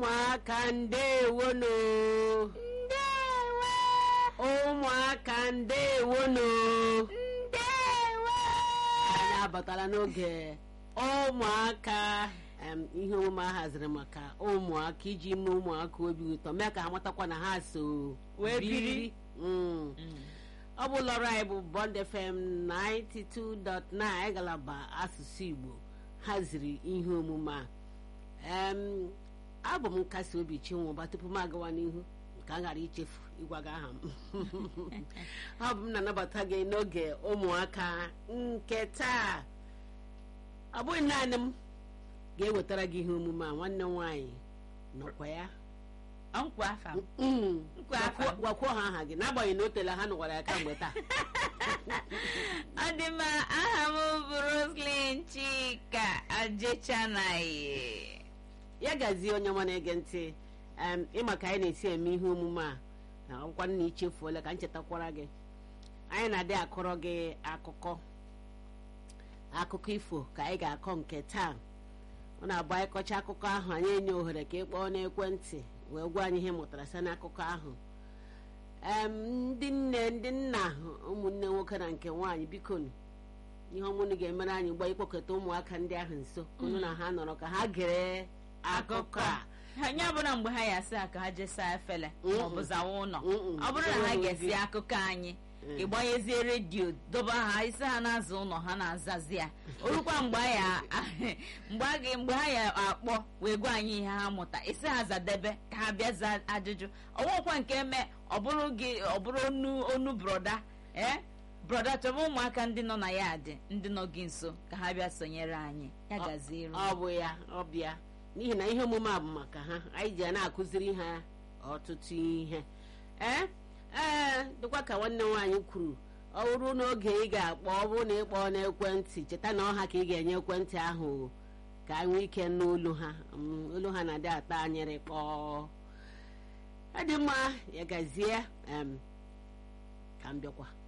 ụmụaka ndewonu ndewo ụmụaka ndewonu ndewo anyị abatala n'oge ụmụaka em, ihe omume a haziri maka ụmụaka iji mee ụmụaka obi ụtọ mee ka ha matakwa na ha so Wee biri. Mm. ọ bụ ụlọọrụ anyị bụ Bond FM 92.9 ngalaba asụsụ Igbo haziri ihe omume a em abụ m nkasi obi chinwụba tupu m agawa n'ihu ka m ghara ichefu ịgwa gị aha m ọ bụ m na-anabata gị n'oge ụmụaka nke taa ọ bụghị naanị m ga-ewetara gị ihe omume a nwanne m nwaanyị nọkwa ya nkwa afa m Mm. Nkwa afa. Gwakwuo- gwakwuo ha aha gị n'agbanyeghị na o tela ha nụkwara ya kamgbe taa ọ dị mma aha m bụ Roslyn Chika Ajechanaye ya gazie onye ọma na-ege ntị em, ịma ka anyị na-esi eme ihe omume a na ọkwa na ichefuola ka m chetakwara gị anyị na-adị akọrọ gị akụkọ akụkọ ifo ka anyị ga-akọ nke taa ọ na-abụ anyị kọcha akụkọ ahụ anyị enye ohere ka ị kpọọ n'ekwentị wee gwa anyị ihe ị mụtara site n'akụkọ ahụ em ndị nne ndị nna ụmụnne nwoke na nke nwaanyị biko nụ, ihe ọmụnụ ga-emere anyị gba ịkpọkọta ụmụaka ndị ahụ nso ka unu na ha nọrọ ka ha gere akụkọ a ha nye ọbụla mgbe ha ya asị ka ha jee saa efele Mm-mm. maọbụ zawa ụlọ Mm-mm. ọ bụrụ na ha Enweghị ga-esi ozi. akụkọ anyị Mm. ịgbanyezie redio doba ha isi ha na-aza ụlọ ha na-azazi ya orukwa mgbe a ya mgbe a ga- mgbe ha ya akpọ wee gwa anyị ihe ha mụta isi ha zadebe ka ha bịa zaa ajụjụ ọnwekwa nke me ọ bụrụ gị ọ bụrụ onu onu broda ee broda chọba ụmụaka ndị nọ na ya dị ndị nọ gị nso ka ha bịa sonyere anyị ya gaziere ọ bụ ya ọ bịa n'ihi na ihe omume a bụ maka ha anyị ji ya na-akụziri ha ọtụtụ ihe ee ee dịkwa ka nwanne nwaanyị kwuru ọ bụrụ n'oge ị ga-akpọ ọ bụrụ na ị kpọọ n'ekwentị cheta na ọha ka ị ga-enye ekwentị ahụ ka anyị nwee ike n'olu ha Mm, olu ha na-adị ata anyịrị kpọọ ọ dị mma ya gazie em, ka m bịakwa